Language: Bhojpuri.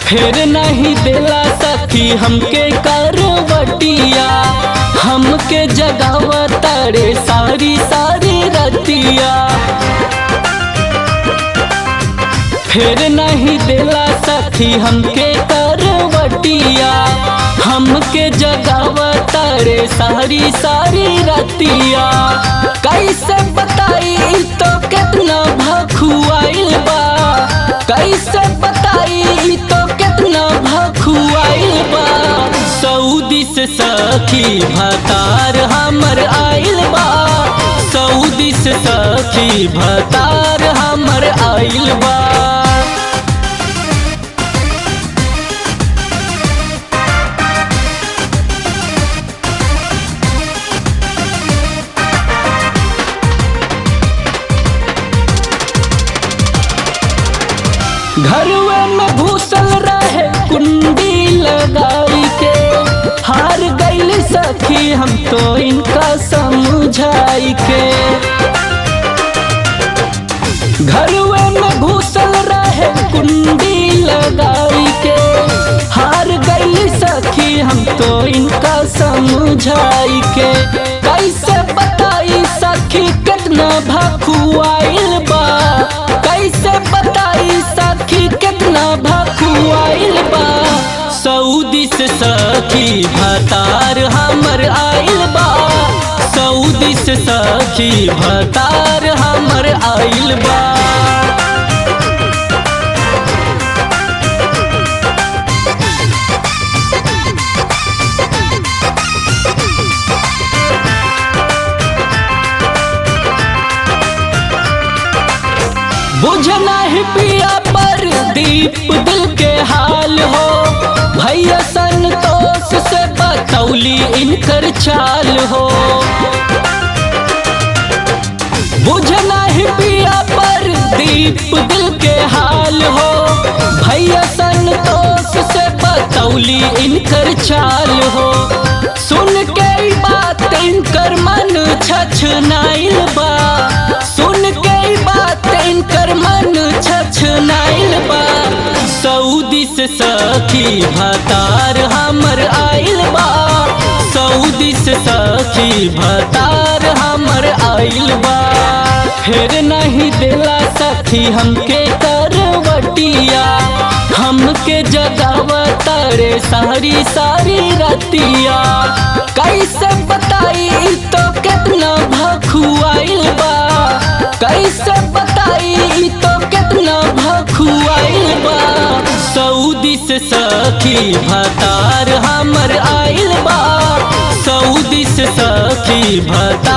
फिर नहीं दिला सखी हमके करवटिया हमके जगावा तारे सारी सारी रतिया फिर नहीं दिला सखी हमके करवटिया हमके जगावा तारे सारी सारी रतिया कैसे बताई तो कितना भखुआइल बा कैसे बताई तो कितना भखुआइल बा सऊदी से सखी भतार हमर आइल बा सऊदी से सखी भतार हमर आइल बा घरवे में घुसल रहे कुंडी लगाई के हार गईल सखी हम तो इनका समझाई के घरवे में घुसल रहे कुंडी लगाई के हार गईल सखी हम तो इनका समझाई के कैसे बताई सखी कितना भखुआइल बा कैसे बताई सखी कितना भखुआइल बा सऊदी से सखी भतार हमर आइल बा सऊदी से सखी भतार हमर आइल बा बुझना ही पिया पर दीप दिल के हाल हो भैया संतोष से बतौली इनकर चाल हो बुझना ही पिया पर दीप दिल के हाल हो भैया संतोष से बतौली इनकर चाल हो सुन के ई बात इनकर मन छछ नाइल बा सुन के ई बात इनकर मन छछ नाइल बा सऊदी से सखी भतार हमर आइल बा सऊदी से सखी भतार हमर आइल बा फिर नहीं दिला सखी हमके करवटिया हमके जगावा तारे सारी सारी रतिया कैसे बताई तो कितना भखुआइल बा कैसे बताई तो कितना भखुआइल बा सऊदी से सखी भतार हमर आइल बा सऊदी से सखी भतार